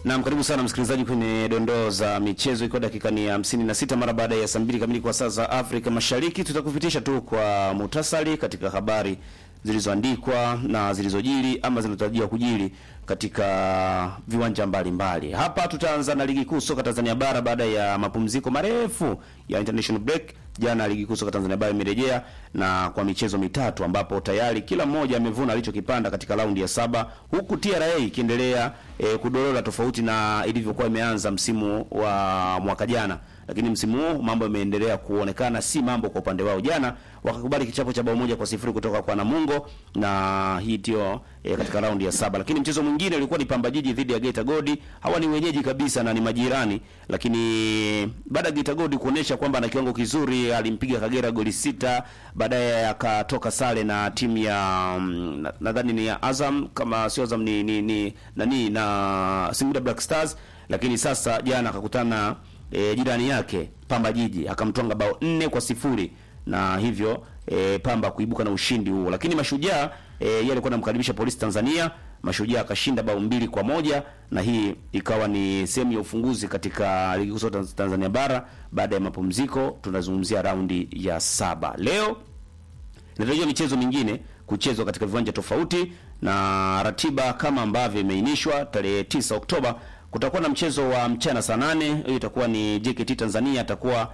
Naam, karibu sana msikilizaji kwenye dondoo za michezo, ikiwa dakika ni hamsini na sita mara baada ya saa mbili kamili kwa saa za Afrika Mashariki. Tutakupitisha tu kwa muhtasari katika habari zilizoandikwa na zilizojiri ama zinatarajiwa kujiri katika viwanja mbalimbali mbali. Hapa tutaanza na ligi kuu soka Tanzania bara baada ya mapumziko marefu ya international break. Jana ligi kuu soka Tanzania bara imerejea na kwa michezo mitatu ambapo tayari kila mmoja amevuna alichokipanda katika raundi ya saba huku TRA ikiendelea e, kudorora tofauti na ilivyokuwa imeanza msimu wa mwaka jana, lakini msimu huu mambo yameendelea kuonekana si mambo kwa upande wao. Jana wakakubali kichapo cha bao moja kwa sifuri kutoka kwa Namungo na hii ndio e, katika raundi ya saba. Lakini mchezo mwingine ulikuwa ni Pamba Jiji dhidi ya Geita Gold. Hawa ni wenyeji kabisa na ni majirani, lakini baada ya Geita Gold kuonesha kwamba ana kiwango kizuri, alimpiga Kagera goli sita, baadaye akatoka sare na timu ya mm, nadhani ni ya Azam kama sio Azam ni ni, ni nani na Singida Black Stars, lakini sasa jana akakutana e, jirani yake Pamba Jiji akamtwanga bao nne kwa sifuri na hivyo e, Pamba kuibuka na ushindi huo, lakini Mashujaa e, yeye alikuwa anamkaribisha Polisi Tanzania. Mashujaa akashinda bao mbili kwa moja na hii ikawa ni sehemu ya ufunguzi katika ligi kuu soka Tanzania bara baada ya mapumziko. Tunazungumzia raundi ya saba. Leo inatarajiwa michezo mingine kuchezwa katika viwanja tofauti na ratiba kama ambavyo imeainishwa. Tarehe 9 Oktoba kutakuwa na mchezo wa mchana saa nane. Hiyo itakuwa ni JKT Tanzania atakuwa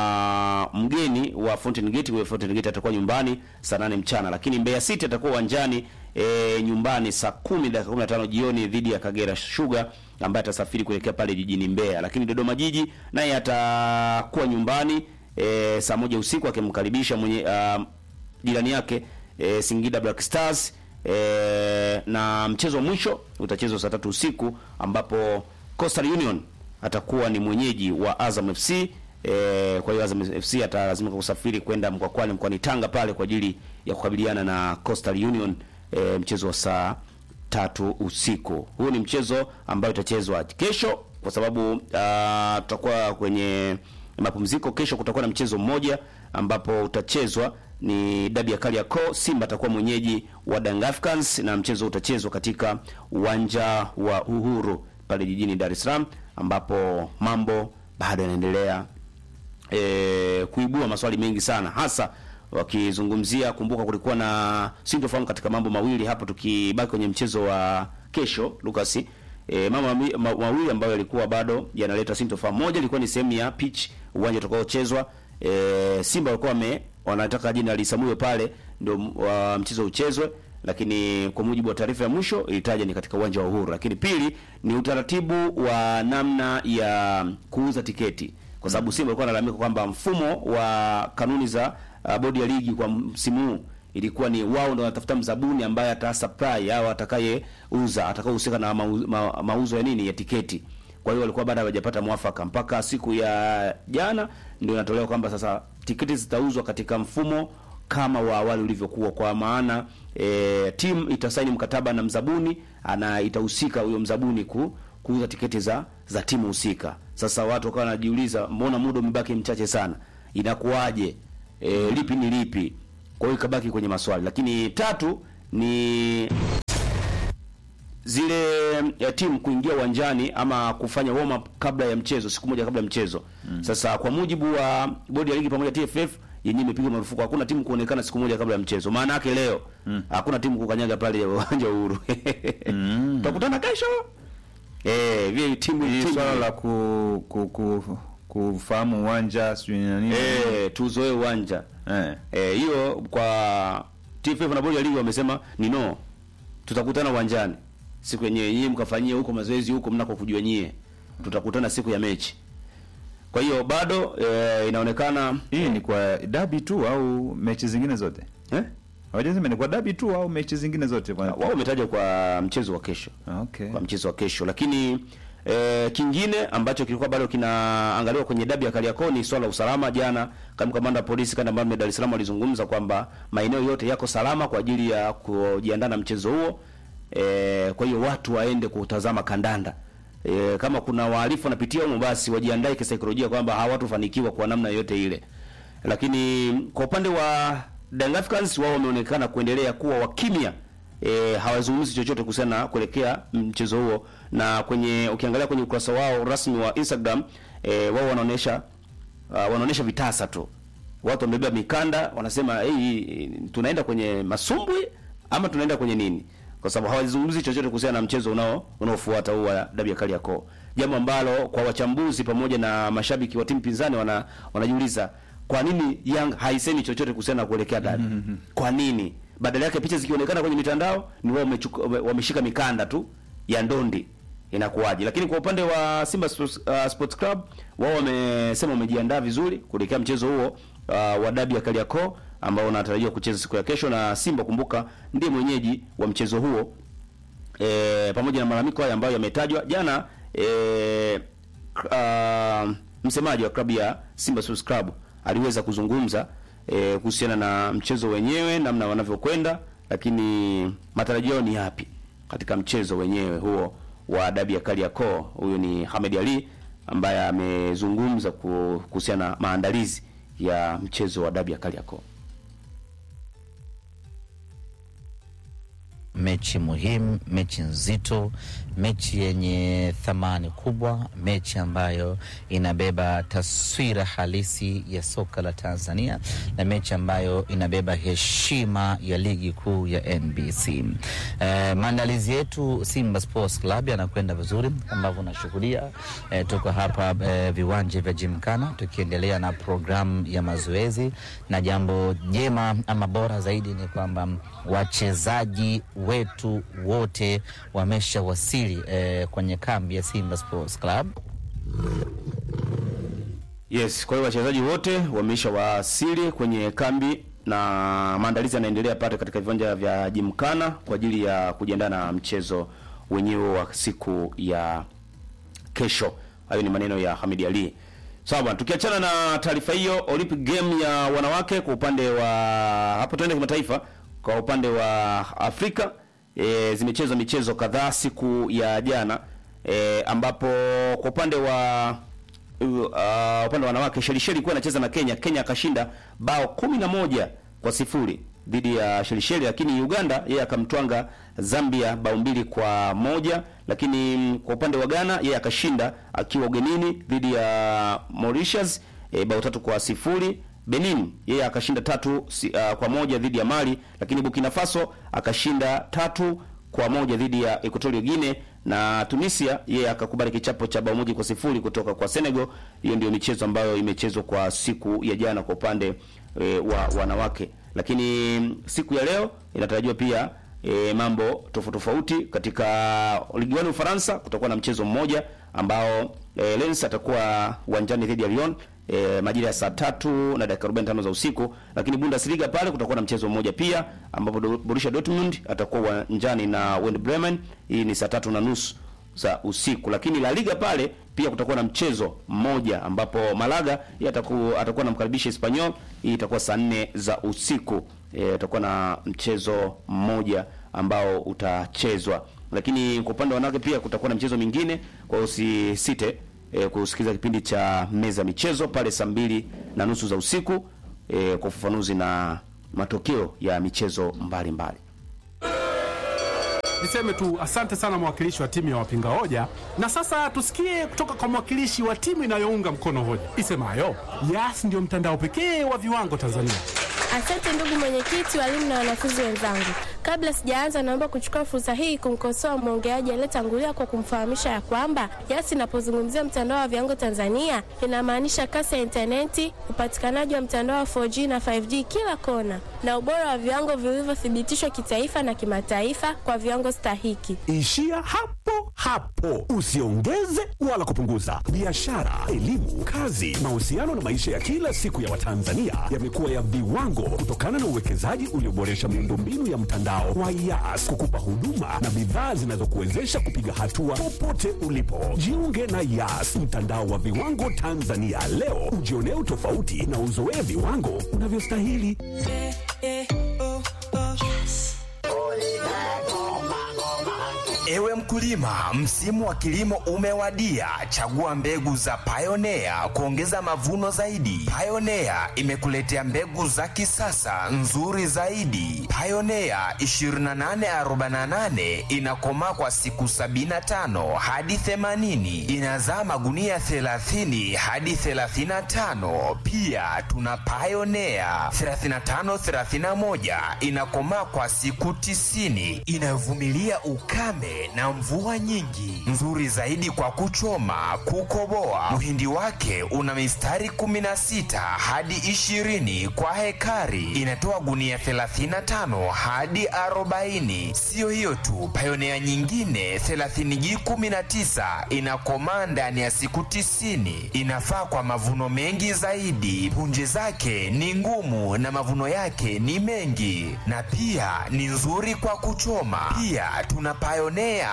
uh, mgeni wa Fountain Gate. Wa Fountain Gate atakuwa nyumbani saa nane mchana, lakini Mbeya City atakuwa uwanjani e, nyumbani saa kumi dakika 15 jioni dhidi ya Kagera Sugar ambaye atasafiri kuelekea pale jijini Mbeya, lakini Dodoma Jiji naye atakuwa nyumbani e, saa moja usiku akimkaribisha mwenye uh, jirani yake e, Singida Black Stars e, na mchezo wa mwisho utachezwa saa tatu usiku ambapo Coastal Union atakuwa ni mwenyeji wa Azam FC. E, kwa hiyo Azam FC atalazimika kusafiri kwenda Mkwakwani mkoani Tanga pale kwa ajili ya kukabiliana na Coastal Union e, mchezo wa saa tatu usiku. Huu ni mchezo ambao utachezwa kesho kwa sababu uh, tutakuwa kwenye mapumziko. Kesho kutakuwa na mchezo mmoja ambapo utachezwa ni dabi ya Kariakoo. Simba atakuwa mwenyeji wa Young Africans na mchezo utachezwa katika uwanja wa Uhuru pale jijini Dar es Salaam, ambapo mambo bado yanaendelea e, kuibua maswali mengi sana, hasa wakizungumzia. Kumbuka kulikuwa na sintofahamu katika mambo mawili hapo, tukibaki kwenye mchezo wa kesho Lucas. E, mama ma, mawili ambayo yalikuwa bado yanaleta sintofahamu. Moja ilikuwa ni sehemu ya pitch, uwanja utakaochezwa. E, Simba walikuwa wame wanataka jina lisamuwe pale ndio uh, mchezo uchezwe, lakini kwa mujibu wa taarifa ya mwisho ilitaja ni katika uwanja wa Uhuru. Lakini pili ni utaratibu wa namna ya kuuza tiketi, kwa sababu Simba walikuwa wanalalamika kwamba mfumo wa kanuni za uh, bodi ya ligi kwa msimu huu ilikuwa ni wao ndio wanatafuta mzabuni ambaye ata supply au atakayeuza atakayehusika na mauzo, ma, mauzo ya nini ya tiketi. Kwa hiyo walikuwa bado hawajapata mwafaka mpaka siku ya jana ndio inatolewa kwamba sasa tiketi zitauzwa katika mfumo kama wa awali ulivyokuwa, kwa maana e, timu itasaini mkataba na mzabuni ana itahusika huyo mzabuni ku, kuuza tiketi za za timu husika. Sasa watu wakawa wanajiuliza, mbona muda umebaki mchache sana, inakuwaje? E, lipi ni lipi? Kwa hiyo ikabaki kwenye maswali, lakini tatu ni zile ya timu kuingia uwanjani ama kufanya warm up kabla ya mchezo, siku moja kabla ya mchezo mm. Sasa kwa mujibu wa bodi ya ligi pamoja TFF yenyewe imepiga marufuku, hakuna timu kuonekana siku moja kabla ya mchezo. Maana yake leo mm. hakuna timu kukanyaga pale uwanja wa Uhuru mm. tutakutana kesho eh, vile timu Hii timu swala la ku, ku, ku, kufahamu uwanja sijui na nini eh, tuzoe uwanja eh. eh, hiyo kwa TFF na bodi ya ligi wamesema ni no, tutakutana uwanjani siku yenyewe, nyinyi mkafanyie huko mazoezi huko mnako kujua nyie, tutakutana siku ya mechi. Kwa hiyo bado e, inaonekana Hii ni kwa dabi tu au mechi zingine zote? eh, Hawajasema ni kwa dabi tu au mechi zingine zote bwana? wao umetaja kwa mchezo wa kesho, Okay. kwa mchezo wa kesho, lakini e, kingine ambacho kilikuwa bado kinaangaliwa kwenye dabi ya Kariakoo ni swala la usalama. Jana kama kamanda wa polisi kanda maalum ya Dar es Salaam alizungumza kwamba maeneo yote yako salama kwa ajili ya kujiandaa na mchezo huo. E, kwa hiyo watu waende kutazama kandanda. E, kama kuna wahalifu wanapitia humo basi wajiandae kisaikolojia kwamba hawatofanikiwa kwa namna yoyote ile. Lakini kwa upande wa Young Africans wao wameonekana kuendelea kuwa wakimya e, hawazungumzi chochote kuhusiana na kuelekea mchezo huo, na kwenye ukiangalia kwenye ukurasa wao rasmi wa Instagram e, wao wanaonesha uh, wanaonesha vitasa tu, watu wamebeba mikanda, wanasema hey, tunaenda kwenye masumbwi ama tunaenda kwenye nini, kwa sababu hawazungumzi chochote kuhusiana na mchezo unao unaofuata huu wa dabi ya Kariakoo, jambo ambalo kwa wachambuzi pamoja na mashabiki wa timu pinzani wana wanajiuliza kwa nini Young haisemi chochote kuhusiana na kuelekea dabi? Kwa nini badala yake picha zikionekana kwenye mitandao ni wao wamechukua- wame- wameshika mikanda tu ya ndondi inakuwaje? Lakini kwa upande wa Simba Sports, uh, Sports Club wao wamesema wamejiandaa vizuri kuelekea mchezo huo uh, wa dabi ya Kariakoo ambao unatarajiwa kucheza siku ya kesho, na Simba kumbuka, ndiye mwenyeji wa mchezo huo e, pamoja na malalamiko haya ambayo yametajwa jana e, uh, msemaji wa klabu ya Simba Sports Club aliweza kuzungumza e, kuhusiana na mchezo wenyewe namna wanavyokwenda, lakini matarajio yao ni yapi katika mchezo wenyewe huo wa dabi ya Kariakoo. Huyu ni Hamed Ali ambaye amezungumza ku- kuhusiana na maandalizi ya mchezo wa dabi ya Kariakoo. mechi muhimu, mechi nzito, mechi yenye thamani kubwa, mechi ambayo inabeba taswira halisi ya soka la Tanzania na mechi ambayo inabeba heshima ya ligi kuu ya NBC. Eh, maandalizi yetu Simba Sports Club yanakwenda vizuri ambavyo unashuhudia. Eh, tuko hapa eh, viwanja vya Jimkana tukiendelea na programu ya mazoezi, na jambo jema ama bora zaidi ni kwamba wachezaji wetu wote wameshawasili eh, kwenye kambi ya Simba Sports Club. Yes, kwa hiyo wachezaji wote wameisha wasili kwenye kambi na maandalizi yanaendelea pale katika viwanja vya Jimkana kwa ajili ya kujiandaa na mchezo wenyewe wa siku ya kesho. Hayo ni maneno ya Hamid Ali. Sawa bwana, tukiachana na taarifa hiyo, Olympic game ya wanawake kwa upande wa hapo, tuende kimataifa. Kwa upande wa Afrika e, zimechezwa michezo kadhaa siku ya jana e, ambapo kwa upande wa uh, upande wa wanawake Shelisheli ilikuwa inacheza na Kenya. Kenya akashinda bao kumi na moja kwa sifuri dhidi ya Shelisheli, lakini Uganda yeye akamtwanga Zambia bao mbili kwa moja. Lakini mm, kwa upande wa Ghana yeye akashinda akiwa ugenini dhidi ya Mauritius e, bao tatu kwa sifuri. Benin yeye akashinda tatu si, uh, kwa moja dhidi ya Mali, lakini Burkina Faso akashinda tatu kwa moja dhidi ya Equatorial Guinea na Tunisia yeye akakubali kichapo cha bao moja kwa sifuri kutoka kwa Senegal. Hiyo ndio michezo ambayo imechezwa kwa siku ya jana kwa upande e, wa wanawake, lakini mm, siku ya leo inatarajiwa pia e, mambo tofauti tofauti katika ligi wani Ufaransa. Kutakuwa na mchezo mmoja ambao e, Lens atakuwa uwanjani dhidi ya Lyon e, majira ya saa tatu na dakika 45 za usiku, lakini Bundesliga pale kutakuwa na mchezo mmoja pia ambapo Do- Borussia Dortmund atakuwa uwanjani na Werder Bremen. Hii ni saa tatu na nusu za usiku, lakini La Liga pale pia kutakuwa na mchezo mmoja ambapo Malaga yeye atakuwa atakuwa anamkaribisha Espanyol. Hii itakuwa saa nne za usiku. E, utakuwa na mchezo mmoja ambao utachezwa, lakini kwa upande wa wanawake pia kutakuwa na mchezo mingine, kwa hiyo usisite e, kusikiliza kipindi cha meza michezo pale saa mbili na nusu za usiku e, kwa ufafanuzi na matokeo ya michezo mbalimbali mbali. Niseme tu asante sana mwakilishi wa timu ya wapinga hoja, na sasa tusikie kutoka kwa mwakilishi wa timu inayounga mkono hoja isemayo Yas ndio mtandao pekee wa viwango Tanzania. Asante ndugu mwenyekiti, walimu na wanafunzi wenzangu. Kabla sijaanza, naomba kuchukua fursa hii kumkosoa mwongeaji aliyetangulia kwa kumfahamisha ya kwamba Yas inapozungumzia mtandao wa viwango Tanzania inamaanisha kasi ya intaneti, upatikanaji wa mtandao wa 4G na 5G kila kona, na ubora wa viwango vilivyothibitishwa kitaifa na kimataifa kwa viwango stahiki. Ishia hapo hapo, usiongeze wala kupunguza. Biashara, elimu, kazi, mahusiano na maisha ya kila siku ya Watanzania yamekuwa ya viwango kutokana na uwekezaji ulioboresha miundombinu ya mtandao wa Yas kukupa huduma na bidhaa zinazokuwezesha kupiga hatua popote ulipo. Jiunge na Yas, mtandao wa viwango Tanzania leo, ujionee utofauti na uzoee viwango unavyostahili. Ewe mkulima, msimu wa kilimo umewadia. Chagua mbegu za Pioneer kuongeza mavuno zaidi. Pioneer imekuletea mbegu za kisasa nzuri zaidi. Pioneer 2848 inakomaa kwa siku 75 hadi 80, inazaa magunia 30 hadi 35. Pia tuna Pioneer 3531 inakomaa kwa siku 90, inayovumilia ukame na mvua nyingi, nzuri zaidi kwa kuchoma, kukoboa. Mhindi wake una mistari 16 hadi 20 kwa hekari, inatoa gunia 35 hadi 40. Siyo hiyo tu, Pioneer nyingine 30G19 inakomaa ndani ya siku 90, inafaa kwa mavuno mengi zaidi. Punje zake ni ngumu na mavuno yake ni mengi, na pia ni nzuri kwa kuchoma. Pia tuna Pioneer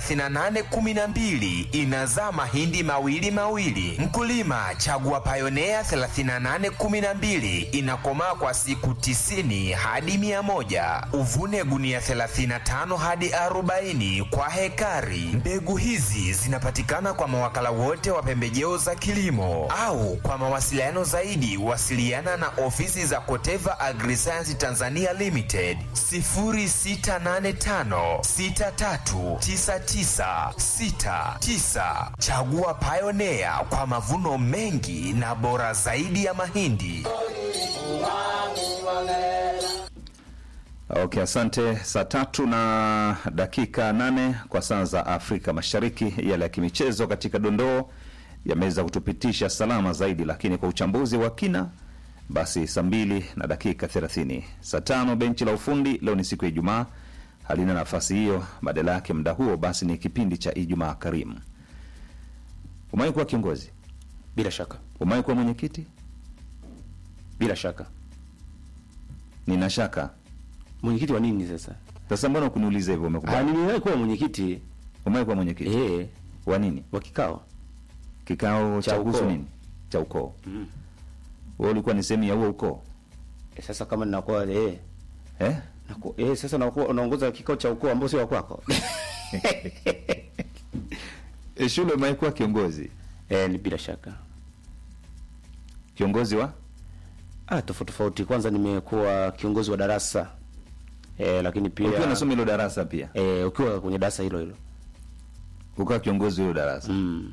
3812 inazaa mahindi mawili mawili. Mkulima, chagua Pioneer 3812 inakomaa kwa siku 90 hadi 100. Uvune gunia 35 hadi 40 kwa hekari. Mbegu hizi zinapatikana kwa mawakala wote wa pembejeo za kilimo au kwa mawasiliano zaidi wasiliana na ofisi za Koteva Agriscience Tanzania Limited 0685 639969. Chagua Pioneer kwa mavuno mengi na bora zaidi ya mahindi. Okay, asante. Saa tatu na dakika nane kwa saa za Afrika Mashariki. Yale ya kimichezo katika dondoo yameweza kutupitisha salama zaidi, lakini kwa uchambuzi wa kina basi saa mbili na dakika thelathini. Saa tano benchi la ufundi leo ni siku ya Ijumaa halina nafasi hiyo, badala yake muda huo basi ni kipindi cha Ijumaa Karimu. Umewahi kuwa kiongozi? Bila shaka, Umewahi kuwa mwenyekiti? bila shaka. Nina shaka. Mwenyekiti wa nini sasa? Sasa mbona kuniuliza hivyo? Ah, Umekubali? niliwahi kuwa mwenyekiti Umewahi kuwa mwenyekiti eh, wa nini? wa kikao Kikao Cha cha kuhusu ukoo. nini? Cha ukoo. Wewe ulikuwa ni sehemu ya huo ukoo eh, sasa kama ninakuwa eh, eh? naku, eh sasa nakuwa unaongoza kikao cha ukoo ambao sio wa kwako E, shule umewahi kuwa kiongozi? eh, ni bila shaka Kiongozi wa ah, tofauti tofauti. Kwanza nimekuwa kiongozi wa darasa eh, lakini pia ukiwa unasoma hilo darasa pia eh, ukiwa kwenye darasa hilo hilo ukawa kiongozi wa hilo darasa mm.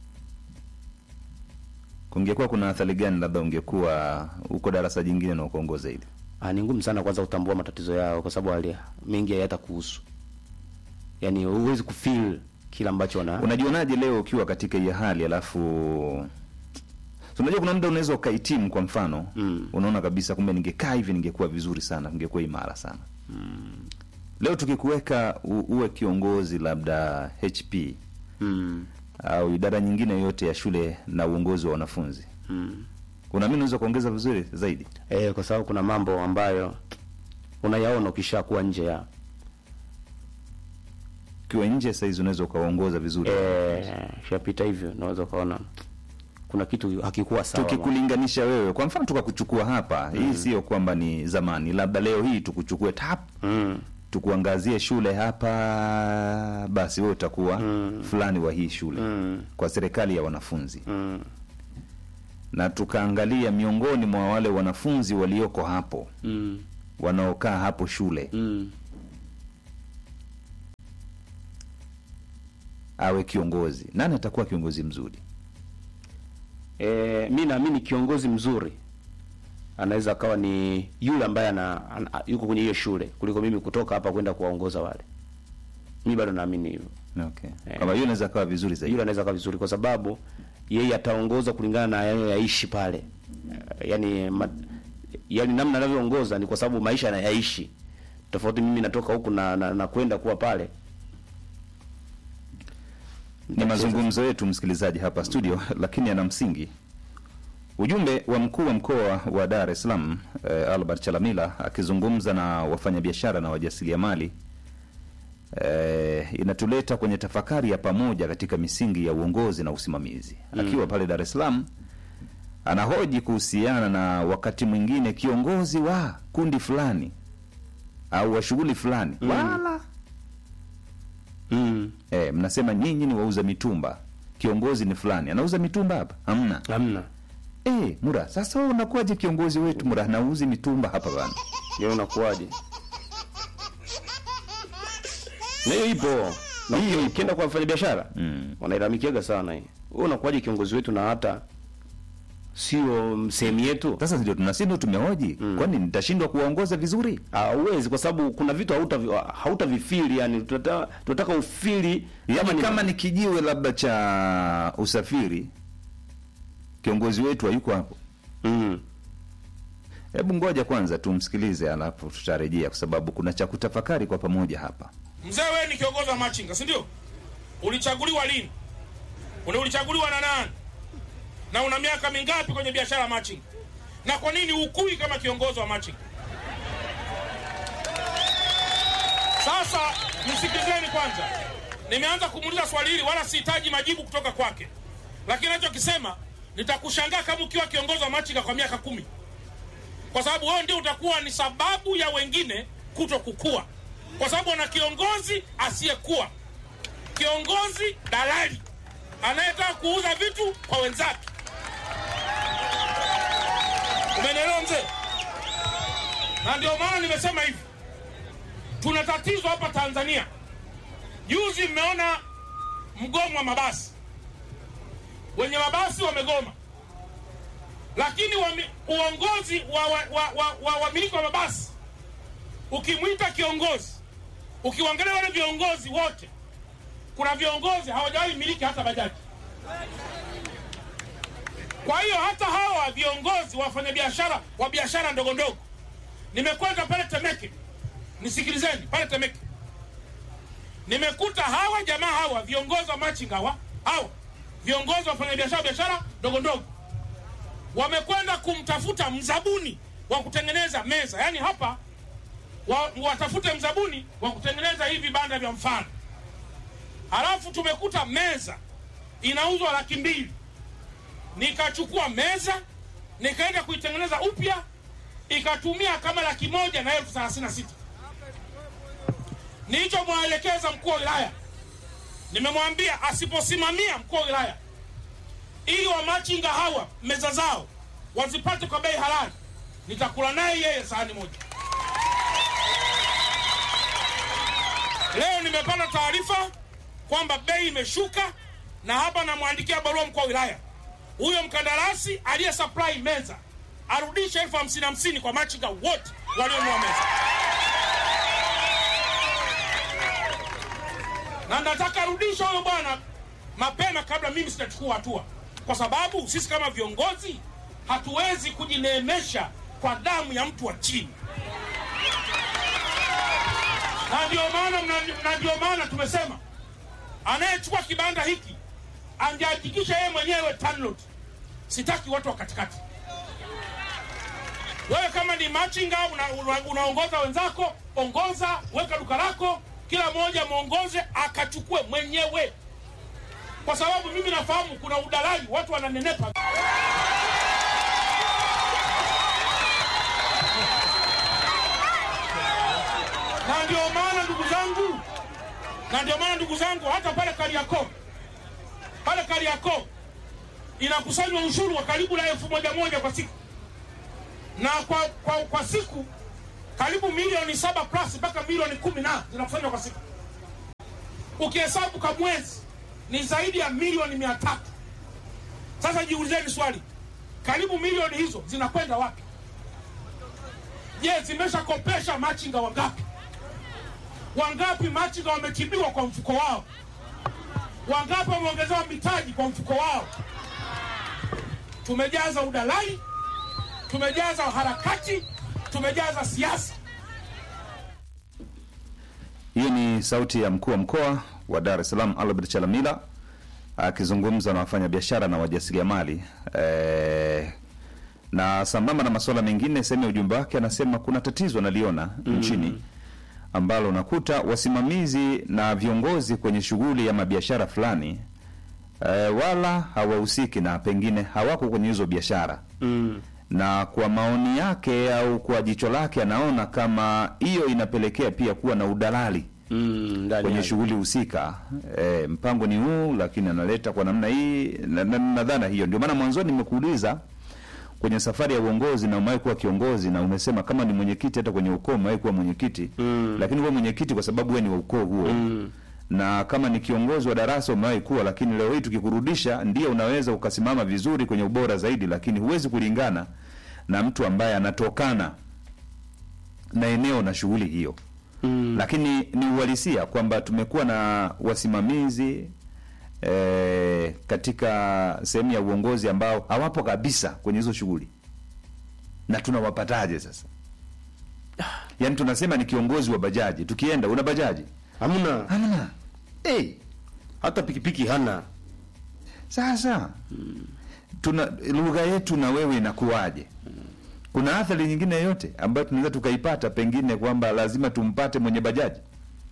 kungekuwa kuna athari gani labda ungekuwa uko darasa jingine na ukaongoza hili? Ah, ni ngumu sana kwanza kutambua matatizo yao kwa sababu hali mengi hayata kuhusu, yaani huwezi kufeel kila ambacho wana Unajionaje leo ukiwa katika hii hali alafu So, unajua kuna muda unaweza ukahitimu kwa mfano Mm. unaona kabisa kumbe ningekaa hivi ningekuwa vizuri sana ningekuwa imara sana leo tukikuweka u, uwe kiongozi labda HP mm. au idara nyingine yoyote ya shule na uongozi wa wanafunzi Mm. unaamini unaweza kuongeza vizuri zaidi Eh, kwa sababu kuna mambo ambayo unayaona ukishakuwa nje ya ukiwa nje saizi unaweza ukawaongoza vizuri eh, shapita hivyo, unaweza ukaona kuna kitu hakikuwa sawa. tukikulinganisha wewe kwa mfano tukakuchukua hapa hii sio kwamba ni zamani labda leo hii tukuchukue tap mm. tukuangazie shule hapa basi wewe utakuwa fulani wa hii shule Mm. kwa serikali ya wanafunzi Mm. na tukaangalia miongoni mwa wale wanafunzi walioko hapo Mm. wanaokaa hapo shule Mm. awe kiongozi nani atakuwa kiongozi mzuri E, mi naamini kiongozi mzuri anaweza akawa ni yule ambaye ana, ana, yuko kwenye hiyo shule kuliko mimi kutoka hapa kwenda kuwaongoza wale. Mi bado naamini hivyo. okay. Eh. kama hiyo inaweza kawa vizuri zaidi Yule anaweza akawa vizuri kwa sababu yeye ataongoza kulingana na yeye yaishi pale. Eh, Yaani ma, yaani namna anavyoongoza ni kwa sababu maisha anayaishi. Tofauti mimi natoka huku na, na, na kwenda kuwa pale. ni mazungumzo yetu msikilizaji hapa studio lakini yana msingi ujumbe wa mkuu wa mkoa wa dar es salaam eh, albert chalamila akizungumza na wafanyabiashara na wajasiriamali eh, inatuleta kwenye tafakari ya pamoja katika misingi ya uongozi na usimamizi akiwa pale dar es salaam anahoji kuhusiana na wakati mwingine kiongozi wa kundi fulani au wa shughuli fulani wala Mm. eh, mnasema nyinyi ni wauza mitumba, kiongozi ni fulani anauza mitumba hapa? Hamna. Hamna. Eh, Mura, sasa wewe unakuwaje kiongozi wetu Mura, nauzi mitumba hapa bana? Yeye unakuwaje? Na hiyo ipo. Na hiyo ikienda kwa wafanyabiashara Mm. wanailalamikiaga sana hii. Wewe unakuwaje kiongozi wetu na hata sio sehemu yetu? Sasa ndio tunasi ndio tumehoji, kwani nitashindwa kuwaongoza vizuri? Hauwezi kwa sababu kuna vitu hauta hautavifili yani tunataka tunataka ufili Yaani ni- kama ni kijiwe labda cha usafiri, kiongozi wetu hayuko hapo. mm. Hebu ngoja kwanza tumsikilize, alafu tutarejea, kwa sababu kuna cha kutafakari kwa pamoja hapa. Mzee, wewe ni kiongozi wa machinga, si ndio? Ulichaguliwa lini? Ule ulichaguliwa na nani? Na una miaka mingapi kwenye biashara ya machinga? Na kwa nini ukui kama kiongozi wa machinga? Sasa nisikilizeni kwanza, nimeanza kumuuliza swali hili, wala sihitaji majibu kutoka kwake, lakini anachokisema nitakushangaa kama ukiwa kiongozi wa machinga kwa miaka kumi, kwa sababu wewe ndio utakuwa ni sababu ya wengine kuto kukua, kwa sababu ana kiongozi asiyekuwa kiongozi dalali anayetaka kuuza vitu kwa wenzake. Umenielewa mzee? Na ndio maana nimesema hivi, tuna tatizo hapa Tanzania. Juzi mmeona mgomo wa mabasi, wenye mabasi wamegoma, lakini wami, uongozi wa wamiliki wa, wa, wa, wamiliki wa mabasi, ukimwita kiongozi, ukiwaangalia wale viongozi wote, kuna viongozi hawajawahi miliki hata bajaji. Kwa hiyo hata hawa viongozi wa wafanyabiashara wa biashara ndogo ndogo, nimekwenda pale Temeke, nisikilizeni, pale Temeke nimekuta hawa jamaa hawa viongozi wa machinga hawa hawa viongozi wa wafanyabiashara biashara ndogo ndogo wamekwenda kumtafuta mzabuni wa kutengeneza meza, yaani hapa wa, watafute mzabuni wa kutengeneza hivi vibanda vya mfano. Halafu tumekuta meza inauzwa laki mbili. Nikachukua meza nikaenda kuitengeneza upya, ikatumia kama laki moja na elfu thelathini na sita. Nilichomwelekeza mkuu wa wilaya, nimemwambia asiposimamia mkuu wa wilaya ili wamachinga hawa meza zao wazipate kwa bei halali, nitakula naye yeye sahani moja. Leo nimepata taarifa kwamba bei imeshuka, na hapa namwandikia barua mkuu wa wilaya, huyo mkandarasi aliye supply meza arudishe elfu hamsini hamsini kwa machinga wote walionunua meza, na nataka arudishe huyo bwana mapema kabla mimi sitachukua hatua, kwa sababu sisi kama viongozi hatuwezi kujineemesha kwa damu ya mtu wa chini na ndio maana mna- na ndio maana tumesema anayechukua kibanda hiki angehakikisha yeye mwenyewe TANROADS. Sitaki watu wa katikati. Wewe kama ni machinga una, una, unaongoza wenzako, ongoza, weka duka lako, kila mmoja mwongoze akachukue mwenyewe, kwa sababu mimi nafahamu kuna udalali, watu wananenepa. na ndio maana ndugu zangu, na ndio maana ndugu zangu, hata pale Kariakoo, pale Kariakoo inakusanywa ushuru wa karibu na elfu moja moja kwa siku, na kwa, kwa, kwa siku karibu milioni saba plus mpaka milioni kumi na zinakusanywa kwa siku. Ukihesabu kwa mwezi ni zaidi ya milioni mia tatu. Sasa jiulizeni swali, karibu milioni hizo zinakwenda wapi? Je, zimeshakopesha machinga wangapi? Wangapi machinga wametibiwa kwa mfuko wao? Wangapi wameongezewa mitaji kwa mfuko wao? Tumejaza udalali, tumejaza harakati, tumejaza siasa. Hiyo ni sauti ya mkuu wa mkoa wa Dar es Salaam Albert Chalamila akizungumza na wafanyabiashara na wajasiriamali eh, na sambamba na masuala mengine, sehemu ya ujumbe wake anasema kuna tatizo analiona nchini ambalo unakuta wasimamizi na viongozi kwenye shughuli ya mabiashara fulani eh, wala hawahusiki na pengine hawako kwenye hizo biashara Mm. na kwa maoni yake au kwa jicho lake anaona kama hiyo inapelekea pia kuwa na udalali mm, ndani kwenye yake. shughuli husika e, mpango ni huu lakini analeta kwa namna hii na, na, na dhana hiyo ndio maana mwanzoni nimekuuliza kwenye safari ya uongozi na umewahi kuwa kiongozi na umesema kama ni mwenyekiti hata kwenye ukoo umewahi kuwa mwenyekiti mm. lakini wewe mwenyekiti kwa sababu wewe ni wa ukoo huo mm. na kama ni kiongozi wa darasa umewahi kuwa lakini leo hii tukikurudisha ndio unaweza ukasimama vizuri kwenye ubora zaidi lakini huwezi kulingana na mtu ambaye anatokana na eneo na shughuli hiyo mm. lakini ni uhalisia kwamba tumekuwa na wasimamizi e, katika sehemu ya uongozi ambao hawapo kabisa kwenye hizo shughuli na tunawapataje sasa yaani tunasema ni kiongozi wa bajaji tukienda una bajaji hamna hamna hey, hata pikipiki hana sasa tuna lugha yetu na wewe inakuwaje kuna athari nyingine yoyote ambayo tunaweza tukaipata pengine kwamba lazima tumpate mwenye bajaji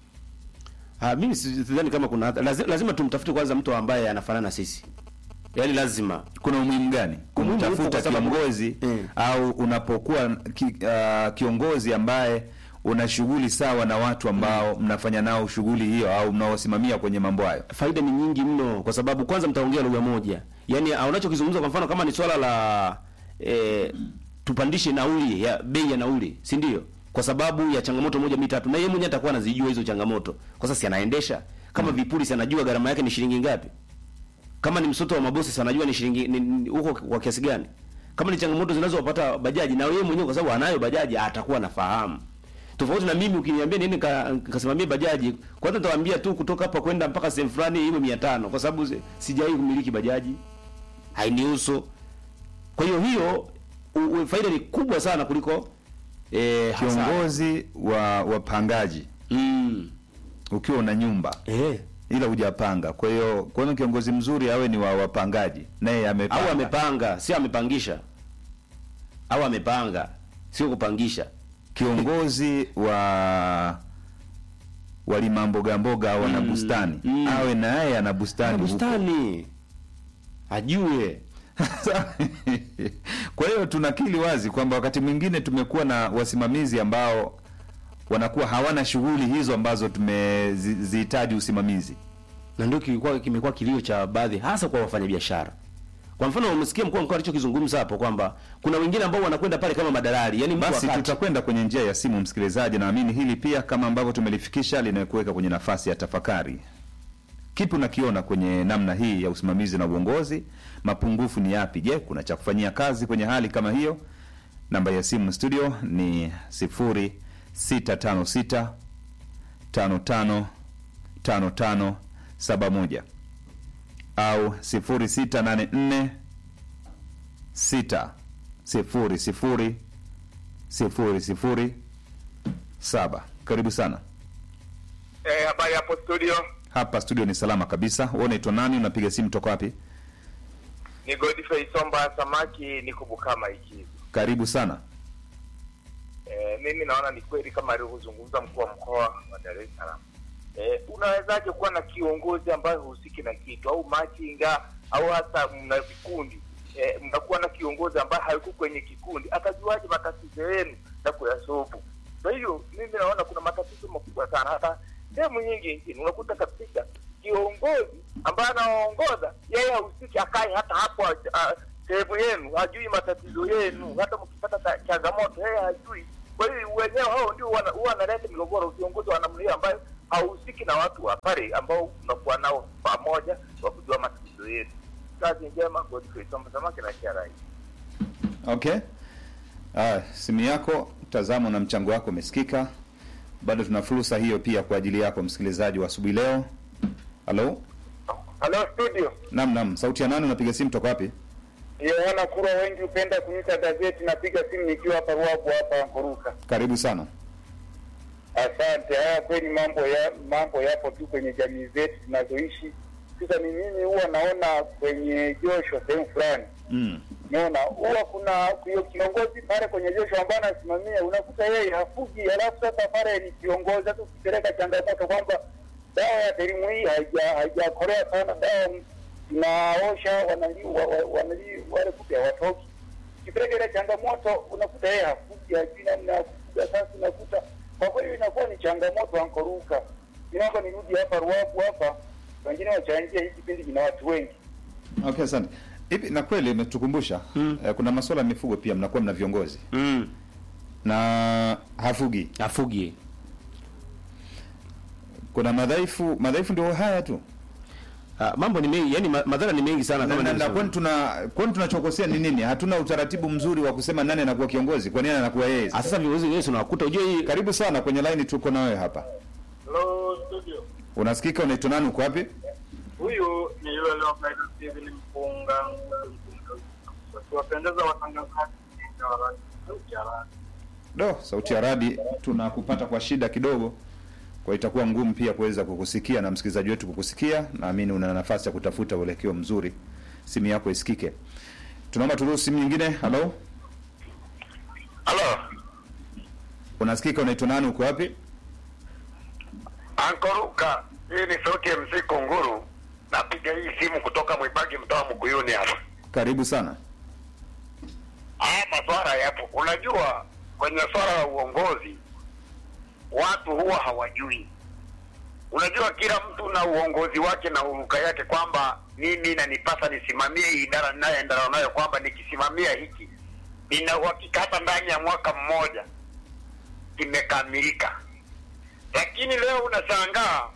Ah, mimi si- sidhani kama kuna lazima, lazima tumtafute kwanza mtu ambaye anafanana na sisi yaani lazima kuna umuhimu gani Umuhimu upo kumtafuta kwa sababu- kiongozi Mm. au unapokuwa ki, uh, kiongozi ambaye una shughuli sawa na watu ambao mnafanya nao shughuli hiyo au mnaosimamia kwenye mambo hayo faida ni nyingi mno kwa sababu kwanza mtaongea lugha moja yaani ah, unachokizungumza kwa mfano kama ni swala la eh, tupandishe nauli ya bei ya nauli si ndio kwa sababu ya changamoto moja mitatu na yeye mwenyewe atakuwa anazijua hizo changamoto kwa sasa si anaendesha kama vipuri si anajua gharama yake ni shilingi ngapi kama ni msoto wa mabosi si anajua ni shilingi ni- ni- huko kwa kiasi gani kama ni changamoto zinazowapata bajaji na yeye mwenyewe kwa sababu anayo bajaji atakuwa anafahamu tofauti na mimi ukiniambia niende ka- nikasimamie bajaji kwanza nitawaambia tu kutoka hapa kwenda mpaka sehemu fulani iwe 500 kwa sababu si- sijawahi kumiliki bajaji hainihusu kwa hiyo hiyo u, u, faida ni kubwa sana kuliko eh, hasara. kiongozi wa wapangaji mm. ukiwa una nyumba eh. ila hujapanga kwa hiyo kwa hiyo kiongozi mzuri awe ni wa wapangaji naye amepanga au amepanga sio amepangisha au amepanga sio kupangisha kiongozi wa walima mboga mboga au ana bustani mm. awe naye ana bustani Ana huko. bustani ajue kwa hiyo tunakili wazi kwamba wakati mwingine tumekuwa na wasimamizi ambao wanakuwa hawana shughuli hizo ambazo tumezihitaji usimamizi na ndio kilikuwa kimekuwa kilio cha baadhi hasa kwa wafanyabiashara kwa mfano umesikia mkuu wa mkoa alichokizungumza hapo kwamba kuna wengine ambao wanakwenda pale kama madalali yani mtu basi wakati tutakwenda kwenye njia ya simu msikilizaji naamini hili pia kama ambavyo tumelifikisha linakuweka kwenye nafasi ya tafakari kipi unakiona kwenye namna hii ya usimamizi na uongozi mapungufu ni yapi je kuna cha kufanyia kazi kwenye hali kama hiyo namba ya simu studio ni 0656 55 55 71 au 0684 6 sifuri sifuri sifuri sifuri saba karibu sana Eh, habari hapo studio hapa studio ni salama kabisa wewe unaitwa nani unapiga simu toka wapi ni Godfrey Somba Samaki, niko Bukama Ikizu. karibu sana Eh, mimi naona ni kweli kama alivyozungumza mkuu wa mkoa wa Dar es Salaam. Eh, unawezaje kuwa na kiongozi ambaye husiki na kitu au machinga au hata mna vikundi eh, mnakuwa na kiongozi ambaye hayuko kwenye kikundi, atajuaje matatizo yenu na kuyasobu? Kwa hiyo mimi naona kuna matatizo makubwa sana, hata sehemu nyingi nchini unakuta kabisa kiongozi ambaye anaongoza yeye hahusiki, akae hata hapo ah, sehemu yenu, hajui matatizo yenu, hata mkipata ta- changamoto yeye hajui. Kwa hiyo wenyewe hao ndio wana- huwa wanaleta migogoro, viongozi wa namna hiyo ambayo hahusiki na watu wa pale ambao unakuwa nao pamoja wa kujua matatizo yetu. Kazi njema, Godfrey Somba Samaki na Charai. okay ah, simu yako mtazamo na mchango wako umesikika bado tuna fursa hiyo pia kwa ajili yako msikilizaji wa asubuhi leo halo Halo studio, nam nam sauti ya nani unapiga simu toka wapi Yohana Kura, wengi hupenda kuniita gazeti. Napiga simu nikiwa hapa Ruabu hapa Nkuruka. karibu sana Asante. Haya, kweli mambo ya mambo yapo tu kwenye jamii zetu tunazoishi. Sasa ni mimi huwa naona kwenye josho sehemu fulani mm. naona huwa kuna hiyo kiongozi pale kwenye josho ambaye anasimamia, unakuta yeye hafugi, alafu sasa pale ni kiongozi. Sasa ukipeleka changamoto kwamba dawa ya elimu hii haija- haijakolea sana, dawa tunaosha wanali wa- wa- wanali wale kupe hawatoki. Ukipeleka ile changamoto unakuta yeye hafugi, hajui namna ya kufuga. Sasa unakuta kwa kweli inakuwa ni changamoto ankoruka. Naomba nirudi hapa Ruaku hapa, wengine wachangia hii kipindi kina watu wengi. Okay, asante. Hivi na kweli imetukumbusha mm. eh, kuna masuala ya mifugo pia mnakuwa mna viongozi mm. na hafugi hafugi kuna madhaifu madhaifu ndio haya tu Ah, mambo ni mengi yani ma- madhara ni mengi sana na, kama na, na nilivyosema. kwani tuna kwani tunachokosea ni nini? Hatuna utaratibu mzuri wa kusema nani anakuwa kiongozi, kwa nini anakuwa yeye? Ah, sasa viongozi wenyewe unawakuta ujue hii Karibu sana kwenye line, tuko na wewe hapa. Hello studio. Unasikika? Unaitwa nani? Uko wapi? Huyu ni yule leo kaita Steven Mpunga. Wakiwapendeza watangazaji wa radio, sauti ya radio. Do, sauti ya radi tunakupata kwa shida kidogo, kwa itakuwa ngumu pia kuweza kukusikia na msikilizaji wetu kukusikia. Naamini una nafasi ya kutafuta uelekeo mzuri, simu yako isikike. Tunaomba turuhusu simu nyingine. Halo, Halo, unasikika? Unaitwa nani? Uko wapi? Ankoruka, hii ni sauti ya MC Kunguru. Napiga hii simu kutoka Mwibagi, mtaa Mkuyuni hapa. Karibu sana. Haya maswara yapo. Unajua, kwenye swala la uongozi watu huwa hawajui. Unajua, kila mtu na uongozi wake na uruka yake, kwamba mimi nanipasa nisimamie hii idara ninayoendana nayo, kwamba nikisimamia hiki nina uhakika hata ndani ya mwaka mmoja kimekamilika. Lakini leo unashangaa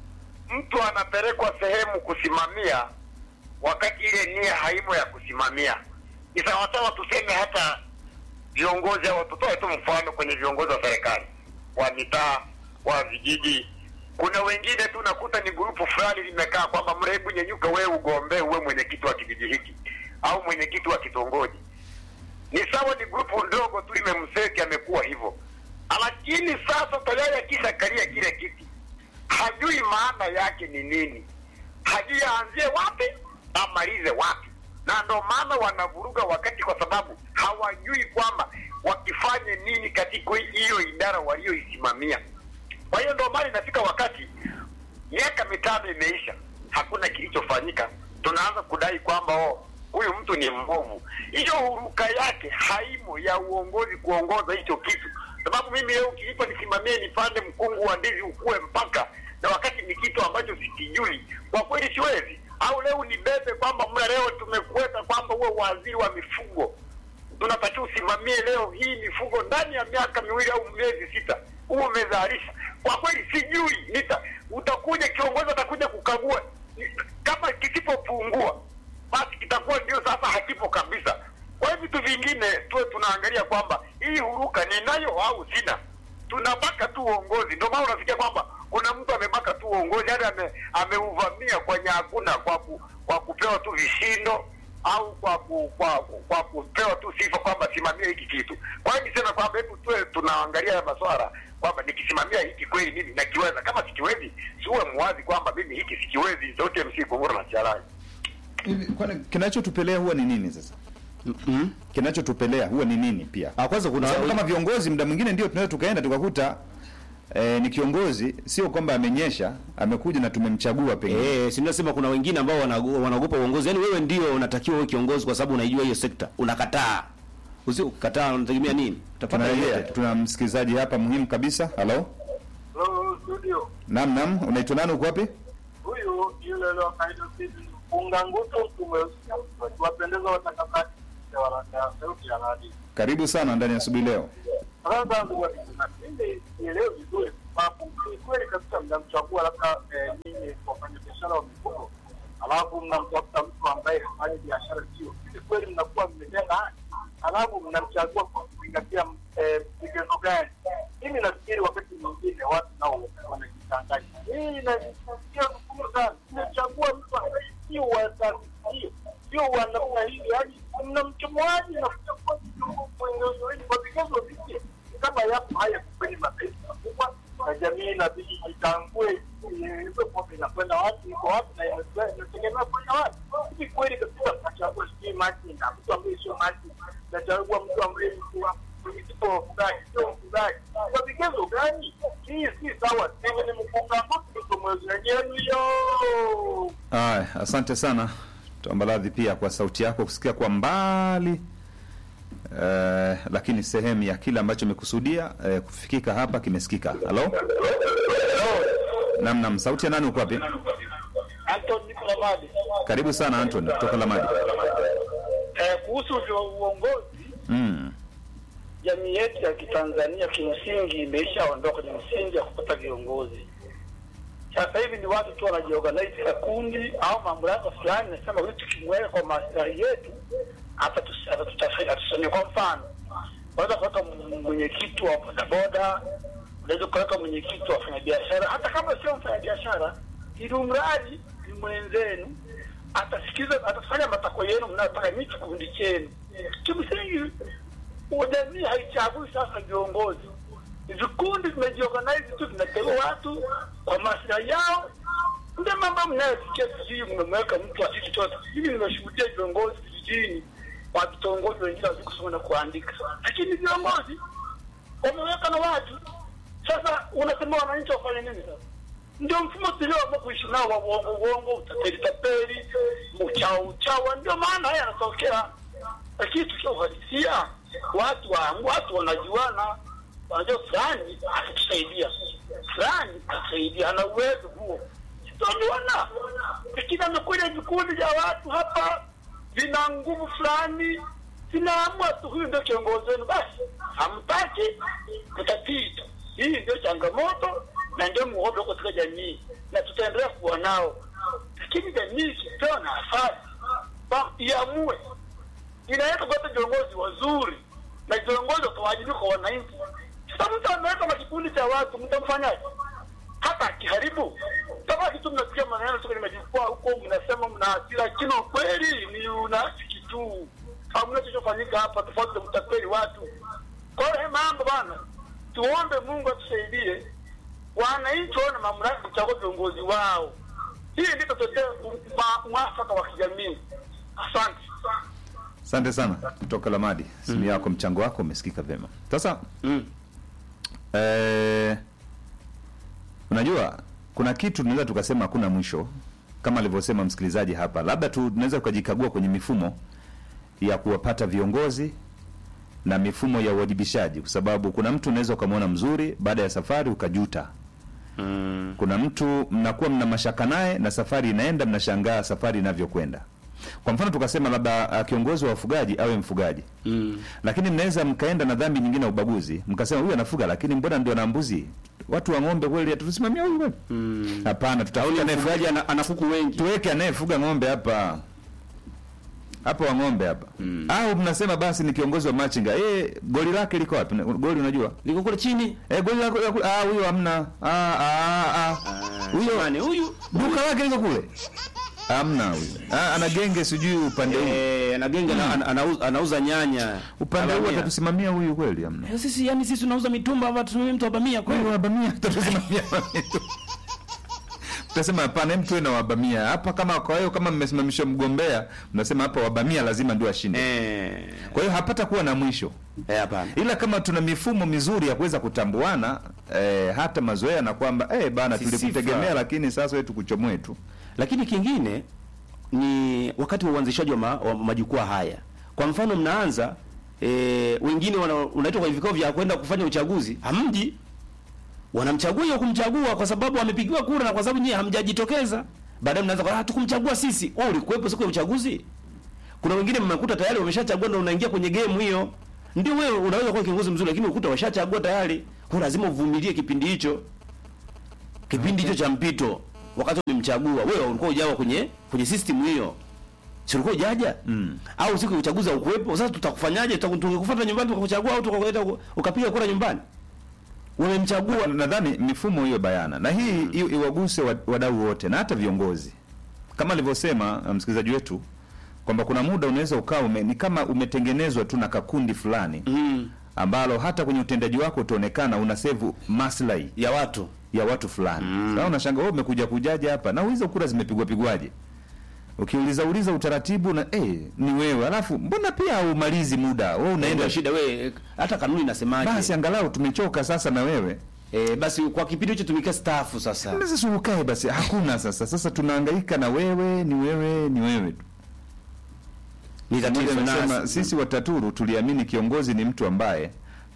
mtu anapelekwa sehemu kusimamia wakati ile nia haimo ya kusimamia. Ni sawasawa tuseme hata viongozi au tutoe tu mfano kwenye viongozi wa serikali wa mitaa wa vijiji, kuna wengine tu nakuta ni grupu fulani limekaa kwamba mrehebu nyenyuka, wewe ugombee uwe mwenyekiti wa kijiji hiki au mwenyekiti wa kitongoji. Ni sawa, ni grupu ndogo tu limemseki, amekuwa hivyo, lakini sasa tayari akishakalia kile kiti hajui maana yake ni nini, hajui aanzie wapi amalize wapi, na ndo maana wanavuruga wakati, kwa sababu hawajui kwamba wakifanye nini katika hiyo idara walioisimamia. Kwa hiyo ndo maana inafika wakati miaka mitano imeisha, hakuna kilichofanyika, tunaanza kudai kwamba oh, huyu mtu ni mbovu. Hiyo huruka yake haimo ya uongozi kuongoza hicho kitu, sababu mimi leo ukinipa nisimamie nipande mkungu wa ndizi ukue mpaka na wakati ni kitu ambacho sikijui, kwa kweli siwezi. Au leo nibebe kwamba mna leo tumekuweka kwamba uwe waziri wa mifugo, tunatakiwa usimamie leo hii mifugo ndani ya miaka miwili au miezi sita huo umezalisha. Kwa kweli sijui, nita utakuja kiongozi atakuja kukagua, kama kisipopungua basi kitakuwa ndio sasa hakipo kabisa. Kwa hiyo vitu vingine tuwe tunaangalia kwamba hii huruka ninayo au sina, tunabaka tu uongozi. Ndio maana unafikia kwamba kuna mtu amebaka tu uongozi, hadi ame, ameuvamia kwenye hakuna kwa ku, kwa kupewa tu vishindo au kwa ku, kwa, kwa kupewa tu sifa kwamba simamia hiki kitu. Kwa hiyo nisema kwamba hebu tuwe tunaangalia haya maswala kwamba nikisimamia hiki kweli mimi nakiweza, kama sikiwezi siuwe mwazi kwamba mimi hiki sikiwezi. Sauti ya MC Kunguru na Charai. Hivi kwani kinachotupelea huwa ni nini sasa? mm Kinachotupelea huwa ni nini pia? Ah, kwanza kuna Kwa sababu kama viongozi muda mwingine ndio tunaweza tukaenda tukakuta eh, ni kiongozi sio kwamba amenyesha, amekuja na tumemchagua pengine. Eh, si nasema kuna wengine ambao wanago- wanaogopa uongozi. Yaani wewe ndio unatakiwa uwe kiongozi kwa sababu unaijua hiyo sekta. Unakataa. Usio kukataa unategemea nini? Utapata Tunarejea, yote. tuna msikilizaji hapa muhimu kabisa. Halo, Hello studio. naam naam, unaitwa nani? Uko wapi? Huyu yule leo kaita Steven Mpunga nguto tumeusikia. Wakiwapendeza watangazaji wa radio, sauti ya radio. Karibu sana ndani ya asubuhi leo. Sasa ndugu wasikilizaji, mimi nielewe vizuri sababu ni kweli kabisa mnamchagua labda eh, nyinyi wafanyabiashara wa mifugo, alafu mnamtafuta mtu ambaye hafanyi biashara sio hivi, kweli mnakuwa mmetenda haki, alafu mnamchagua kwa kuzingatia eh, vigezo gani? Mimi nafikiri wakati mwingine watu nao wanajichanganya. Hii inasikia vigumu sana, mmechagua mtu ambaye sio wa taasisi hiyo, sio wa namna hii, yaani mnamchomoaji na kuchagua kiongozi wenu kwa vigezo vipi? kama yapo haya kwenye mataifa makubwa na jamii inabidi itambue hizo pombe inakwenda wapi, iko wapi na ina- inategemea kwenda wapi. Hivi kweli kabisa mnachagua sijui machinga, mtu ambaye sio machinga, nachagua mtu ambaye mtu wa- mwenyekiti wa wafugaji, sio mfugaji. Kwa vigezo gani? Hii si sawa. Steven Mkunga mtu mwezi wenu hiyo Aya, asante sana. Tuomba radhi pia kwa sauti yako kusikia kwa mbali eh, lakini sehemu ya kile ambacho imekusudia eh, kufikika hapa kimesikika. Halo, Nam nam, sauti ya nani uko wapi? Anton niko Lamadi. Karibu sana Anton kutoka Lamadi. Eh, kuhusu vyo- uongozi, Mm. jamii yetu ya Kitanzania kimsingi imeshaondoka kwenye msingi ya kupata viongozi. Sasa hivi ni watu tu wanajiorganize ka kundi au mamlaka fulani, nasema huyu tukimweka kwa maslahi yetu atatus- atatuta- atusaidia. Kwa mfano, unaweza kuweka m- mwenyekiti wa bodaboda, unaweza kuweka mwenyekiti wa wafanyabiashara, hata kama sio mfanyabiashara, ili mradi ni mwenzenu atasikiza, atafanya matakwa yenu mnayotaka ni kikundi chenu. Kimsingi jamii haichagui sasa viongozi, vikundi vimejiorganize tu, vinateua watu kwa maslahi yao. Ndio mambo mnayosikia sijui mmemweka mtu wa kitu chote. Hivi nimeshuhudia viongozi vijijini wa vitongoji wengine hawajui kusoma na kuandika, lakini viongozi wameweka na watu. Sasa unasema wananchi wafanye nini sasa? Ndio mfumo tulioamua kuishi nao wa uongo uongo, utapeli tapeli, uchao uchawa, ndio maana haya yanatokea. Lakini tukiwa uhalisia, watu wa watu wanajuana, wanajua fulani atatusaidia, fulani atasaidia, ana uwezo huo, sitajuana. Lakini amekuja vikundi vya watu hapa vina nguvu fulani, vinaamua tu huyu ndio kiongozi wenu, basi hamtaki, mtapita. Hii ndio changamoto na ndio muondo uko katika jamii, na tutaendelea kuwa nao, lakini jamii ikipewa nafasi ba- iamue, inaweza kupata viongozi wazuri na viongozi watawajibika kwa wananchi. Sasa mtu ameweka na kikundi cha watu, mtamfanyaje? hata akiharibu tabaki tu mnasikia maneno tu kwenye majukwaa huko, mnasema mna hasira, lakini ukweli ni unafiki tu. Hamna kilichofanyika hapa, tofauti na mtapeli watu. Kwa hiyo haya mambo bana, tuombe Mungu atusaidie, wananchi waone mamlaka kuchagua viongozi wao. Hii ndio tutatetea mwafaka wa kijamii. Asante. Asante sana kutoka Lamadi, simu yako, mchango wako umesikika vyema. Sasa Mm. eh, unajua kuna kitu tunaweza tukasema hakuna mwisho, kama alivyosema msikilizaji hapa, labda tu tunaweza tukajikagua kwenye mifumo ya kuwapata viongozi na mifumo ya uwajibishaji, kwa sababu kuna mtu unaweza ukamwona mzuri, baada ya safari ukajuta. Mm. Kuna mtu mnakuwa mna mashaka naye na safari inaenda, mnashangaa safari inavyokwenda. Kwa mfano tukasema labda uh, kiongozi wa wafugaji awe mfugaji Mm. lakini mnaweza mkaenda na dhambi nyingine ya ubaguzi, mkasema huyu anafuga, lakini mbona ndio na mbuzi, watu wa ng'ombe kweli hatusimamia huyu kweli? Mm. Hapana, Au tutafuta ni anayefuga, mfugaji ana, ana kuku wengi. tuweke anayefuga ng'ombe hapa hapa wa ng'ombe hapa au mnasema basi ni kiongozi wa machinga eh, goli lake liko wapi? Goli unajua Liko kule chini. eh, goli lako ah, huyo hamna ah, ah, ah. Huyo nani huyu? duka lake liko kule hamna huyo ah, ana genge sijui upande huu Eh, ana genge ana- ana- anauza, anauza nyanya. upande huu Abamia. atatusimamia huyu kweli hamna Eh, Sisi yani sisi tunauza mitumba hapa tusimamie mtu abamia kweli. Wewe wabamia tutasimamia tutasema hapana, hem tuwe na wabamia hapa. Kama kwa hiyo kama mmesimamisha mgombea, mnasema hapa wabamia lazima ndio ashinde. Eh. Kwa hiyo hapata kuwa na mwisho, Eh, hapana. ila kama tuna mifumo mizuri ya kuweza kutambuana eh, hata mazoea na kwamba eh, bana Si tulikutegemea, sifa. lakini sasa wewe tukuchomoe tu. Lakini kingine ni wakati wa uanzishaji wa, ma, wa majukwaa haya. Kwa mfano mnaanza e, wengine wana- unaitwa kwenye vikao vya kwenda kufanya uchaguzi, hamji. Wanamchagua hiyo kumchagua kwa sababu amepigiwa kura na kwa sababu nyie hamjajitokeza. Baadaye mnaanza kwa ah, tukumchagua sisi. Wewe ulikuwepo siku ya uchaguzi? Kuna wengine mmekuta tayari wameshachagua ndio unaingia kwenye game hiyo. Ndio wewe unaweza kuwa kiongozi mzuri lakini ukuta washachagua tayari. Kwa lazima uvumilie kipindi hicho. Kipindi hicho cha mpito wakati umemchagua wewe ulikuwa ujawa kwenye kwenye system hiyo. Si ulikuwa ujaja? Mm. Au siku ya uchaguzi ukuwepo? Sasa tutakufanyaje? Tutaku- Tungekufuata nyumbani tukakuchagua au tukakuleta uka- ukapiga kura nyumbani? Wamemchagua Nadhani mifumo hiyo bayana na hii i- iwaguse wa- wadau wote na hata viongozi, kama alivyosema uh, msikilizaji wetu kwamba kuna muda unaweza ukawa ume, ni kama umetengenezwa tu na kakundi fulani mm, ambalo hata kwenye utendaji wako utaonekana una sevu maslahi ya watu. ya watu fulani. Sasa unashanga wewe umekuja kujaje hapa na hizo kura zimepigwa pigwaje? Ukiuliza uliza utaratibu na eh, ni wewe. Alafu mbona pia haumalizi muda? Wewe Naenda unaenda shida wewe hata kanuni inasemaje? basi angalau tumechoka sasa na wewe. Eh, basi kwa kipindi hicho tumikia staafu sasa. Na Sasa ukae basi, hakuna sasa. Sasa tunahangaika na wewe, ni wewe, ni wewe tu. Ni Mmoja tatizo anasema nasi. sisi Wataturu tuliamini kiongozi ni mtu ambaye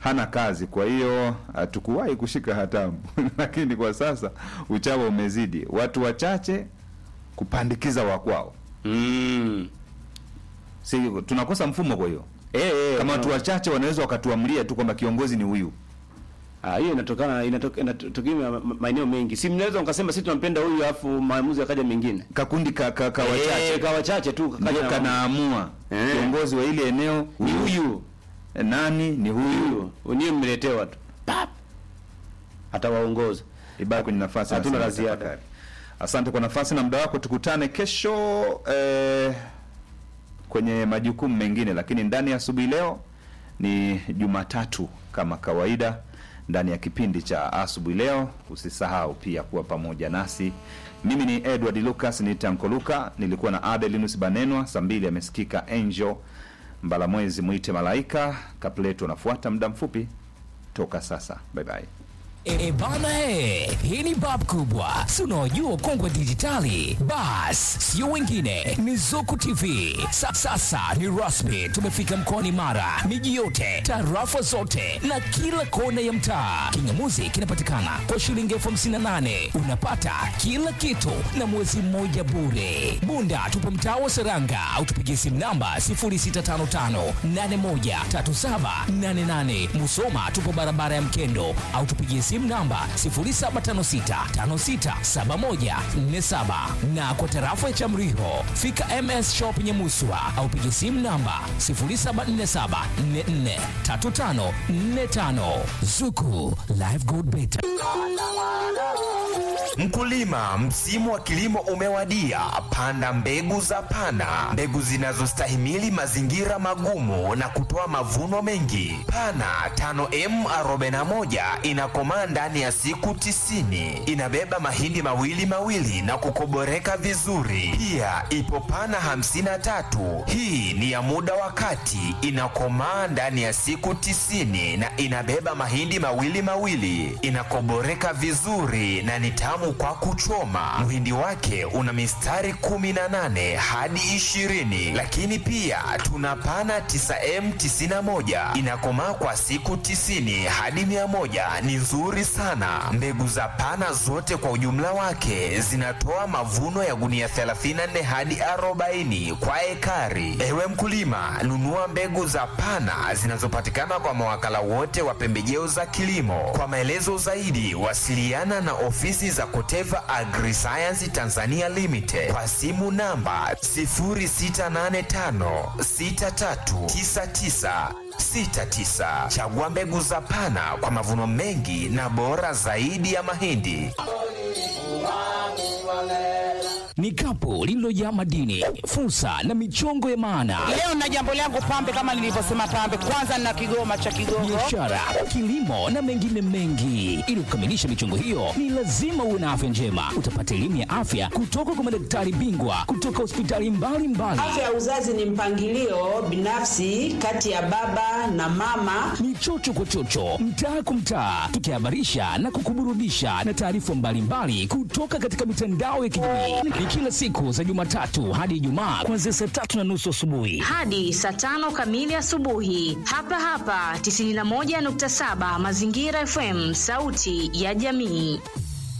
hana kazi, kwa hiyo hatukuwahi kushika hatamu lakini kwa sasa uchawa umezidi, watu wachache kupandikiza wakwao. Mm. Si tunakosa mfumo, kwa hiyo Eh, eh, kama no. watu wachache wanaweza wakatuamria tu kwamba kiongozi ni huyu. Ah, hiyo inatokana inatoka- inatokea ma- ma- maeneo mengi. Si mnaweza mkasema sisi tunampenda huyu alafu maamuzi yakaja mengine. Kakundi ka, ka, ka Eh, wachache ka wachache tu kakaja ndio na- kanaamua Eh. kiongozi wa ile eneo ni huyu. Eh, nani ni huyu, Huyu. Niye mmeletewa tu. Pap. Atawaongoza. ibaki kwenye nafasi. Hatuna anasema la ziada. tafakari. Asante kwa nafasi na muda wako, tukutane kesho eh, kwenye majukumu mengine, lakini ndani ya asubuhi leo ni Jumatatu kama kawaida ndani ya kipindi cha asubuhi leo. Usisahau pia kuwa pamoja nasi. Mimi ni Edward Lucas ni Tanko Luka, nilikuwa na Adelinus Banenwa. Saa mbili amesikika Angel Mbalamwezi, mwite malaika. Kapleto anafuata muda mfupi toka sasa. Bye bye. E bana e, hii ni bab kubwa, si unaojua kongwe dijitali. Bas, sio wengine, ni Zuku TV. Sa, sasa ni rasmi, tumefika mkoani Mara, miji yote, tarafa zote na kila kona ya mtaa. Kingamuzi kinapatikana kwa shilingi elfu hamsini na nane unapata kila kitu na mwezi mmoja bure. Bunda tupo mtaa wa Seranga au tupigie simu namba 0655813788. Musoma tupo barabara ya Mkendo au tupigie simu namba 0756567147 na kwa tarafa ya Chamriho fika MS Shop Nyamuswa au pigie simu namba 0747443545 Zuku Live Gold Better. Mkulima, msimu wa kilimo umewadia. Panda mbegu za Pana, mbegu zinazostahimili mazingira magumu na kutoa mavuno mengi. Pana 5M41 inakomaa ndani ya siku tisini. Inabeba mahindi mawili mawili na kukoboreka vizuri. Pia ipo Pana 53, hii ni ya muda wa kati, inakomaa ndani ya siku tisini na inabeba mahindi mawili mawili, inakoboreka vizuri na ni tamu kwa kuchoma. Mhindi wake una mistari 18 hadi 20, lakini pia tuna pana 9M91 inakomaa kwa siku 90 hadi 100, ni nzuri sana. Mbegu za pana zote kwa ujumla wake zinatoa mavuno ya gunia 34 hadi 40 kwa ekari. Ewe mkulima, nunua mbegu za pana zinazopatikana kwa mawakala wote wa pembejeo za kilimo. Kwa maelezo zaidi, wasiliana na ofisi za Koteva Agriscience Tanzania Limited kwa simu namba 0685639969. Chagua mbegu za Pana kwa mavuno mengi na bora zaidi ya mahindi. Ni kapu lililojaa madini, fursa na michongo ya maana. Leo na jambo langu pambe, kama nilivyosema pambe, kwanza na kigoma cha Kigogo. biashara, kilimo na mengine mengi. Ili kukamilisha michongo hiyo, ni lazima uwe na afya njema. Utapata elimu ya afya kutoka kwa madaktari bingwa kutoka hospitali mbalimbali. Afya ya uzazi ni mpangilio binafsi kati ya baba na mama. Ni chocho kwa chocho, mtaa kwa mtaa, tukihabarisha na kukuburudisha na taarifa mbalimbali kutoka katika mitandao ya kijamii. Ni kila siku za Jumatatu hadi Ijumaa kuanzia saa tatu na nusu asubuhi. hadi saa tano kamili asubuhi hapa hapa 91.7 Mazingira FM, sauti ya jamii.